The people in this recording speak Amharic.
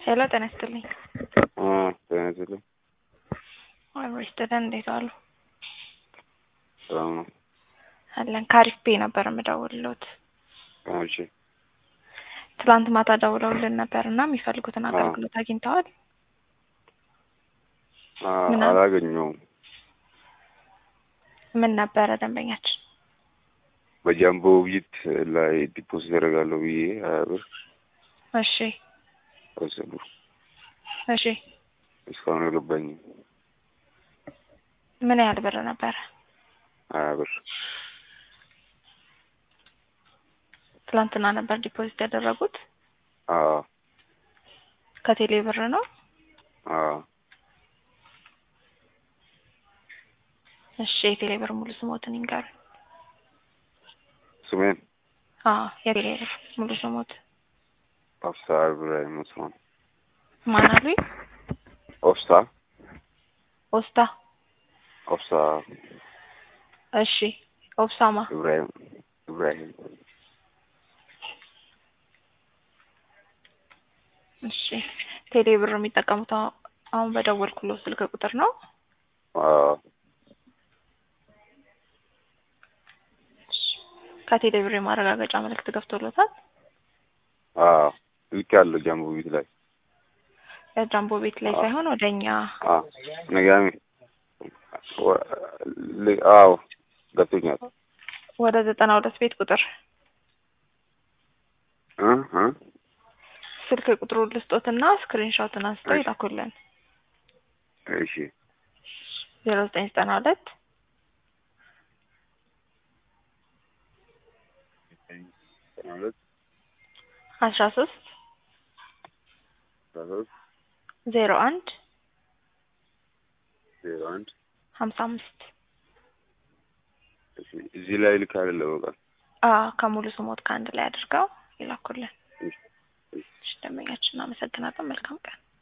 ሄሎ ጤና ይስጥልኝ። ጤና ይስጥልኝ። አብሮ ይስጥልን። እንዴት ዋሉ? ሰላም ነው። አለን ከአሪፍ ቤ ነበር የምደውልሎት። እሺ ትላንት ማታ ደውለውልን ነበር እና የሚፈልጉትን አገልግሎት አግኝተዋል? አ- ምን አለ? አላገኘውም። ምን ነበረ ደንበኛችን? በጃምቦ ውይይት ላይ ዲፖዚት ያደርጋለሁ ብዬ ሀያ ብር እሺ ወሰዱ። እሺ እስካሁን አልገባኝም። ምን ያህል ብር ነበረ? ሀያ ብር ትላንትና ነበር ዲፖዚት ያደረጉት? አዎ ከቴሌ ብር ነው? አዎ እሺ የቴሌ ብር ሙሉ ስሞትን ይንገሩ። ስሜን አዎ የቴሌ ብር ሙሉ ስሞት ኦፍሳ ኢብራሂም ኡስማን። ማን አሉኝ? ኦፍሳ ኦስታ ኦፍሳ እሺ ኦብሳማ ኢብራሂም ኢብራሂም እሺ ቴሌ ብር የሚጠቀሙት አሁ- አሁን በደወልኩሎ ስልክ ቁጥር ነው? አዎ እሺ። ከቴሌ ብር የማረጋገጫ መልእክት ገብቶሎታል? አዎ ልክ ያለው ጃምቦ ቤት ላይ የጃምቦ ቤት ላይ አዎ። ሳይሆን ወደ እኛ አዎ ነጋሚ ወ- ል- አዎ ገብቶኛል። ወደ ዘጠና ሁለት ቤት ቁጥር እ እ ስልክ ቁጥሩን ልስጦትና ስክሪንሾትን አንስተው እሺ። ይላኩልን። እሺ ዜሮ ዘጠኝ ዘጠና ሁለት ማለት አስራ ሶስት ሶስት ዜሮ አንድ ዜሮ አንድ ሀምሳ አምስት እሺ እዚህ ላይ ልክ አይደለ በቃ አ ከሙሉ ስሞት ከአንድ ላይ አድርገው ይላኩልን። እሺ፣ እሺ። እሺ ደንበኛችን እናመሰግናለን። መልካም ቀን